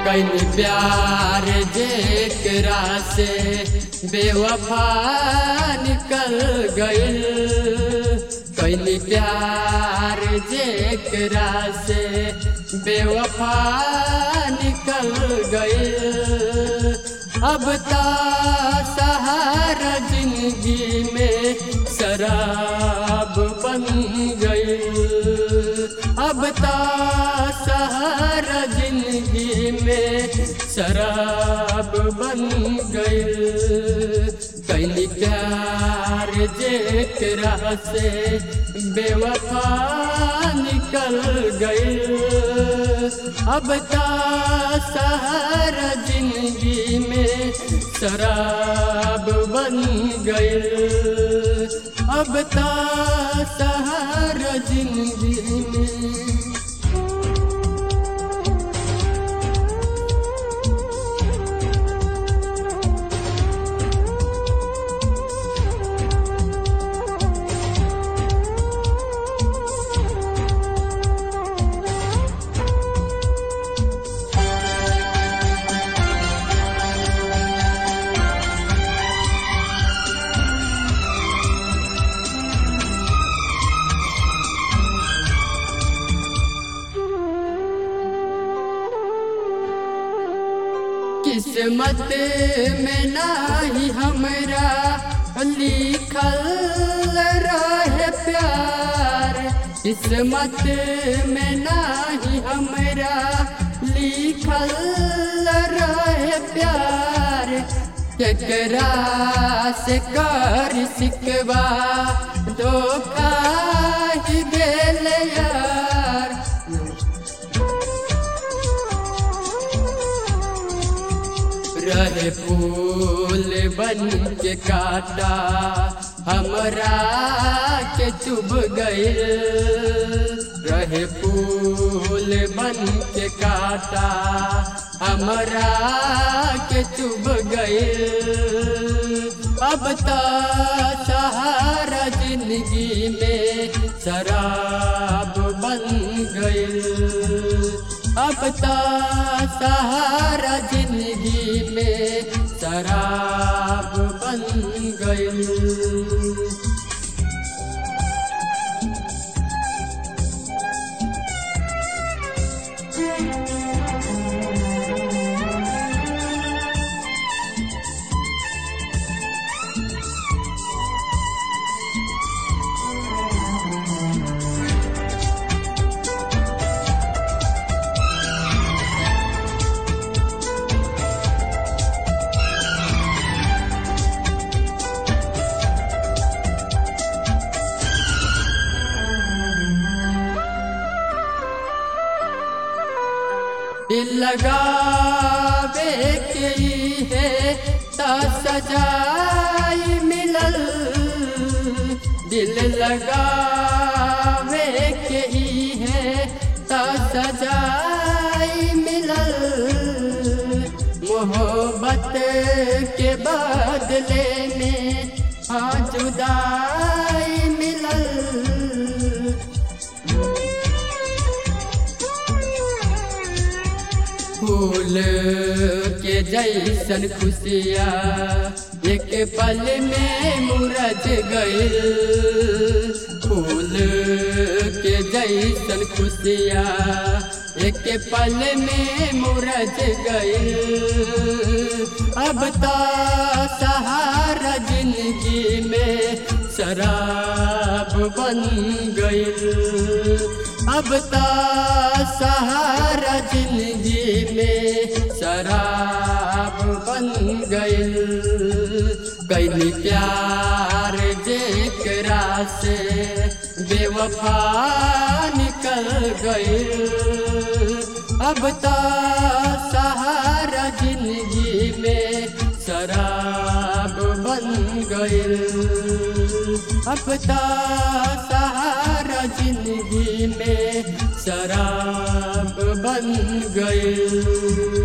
कैनी प्यार जेकरा से बेवफा निकल गइल कैनी प्यार जेकरा से बेवफा निकल गइल अब ता सहारा जिंदगी में शराब बन गई अब ता सहारा जिंदगी में शराब बन गई कैली प्यार जेकरा से बेवफा निकल गई अब ता सहारा जिंदगी में शराब बन गई अब ता सहारा जिंदगी में किस्मत में नाही हमरा लिखल रहे प्यार किस्मत में नाही हमरा लिखल रहे प्यार केकरा से कर सिकवा धोखा ही गेल यार रहे फूल बन के काटा हमरा के चुभ गए रहे फूल बन के काटा हमरा के चुभ गए अब तो सहारा जिंदगी में शराब बन गई अब तो सहारा जिंदगी में शराब बन गई दिल लगावे के ही है ता सजाई मिलल दिल लगावे के ही है ता सजाई मिलल मोहब्बत के बदले में हाँ जुदाई मिलल फूल के जैसन खुशिया एक पल में मुरझ गई फूल के जैसन खुशिया एक पल में मुरझ गई अब तो सहारा जिंदगी में शराब बन गई अब तो सहारा जिंदगी में शराब बन गई कैली प्यार जेकरा से बेवफा निकल गई अब तो सहारा जिंदगी में शराब बन गई अब तो सहारा जिंदगी में शराब बन गई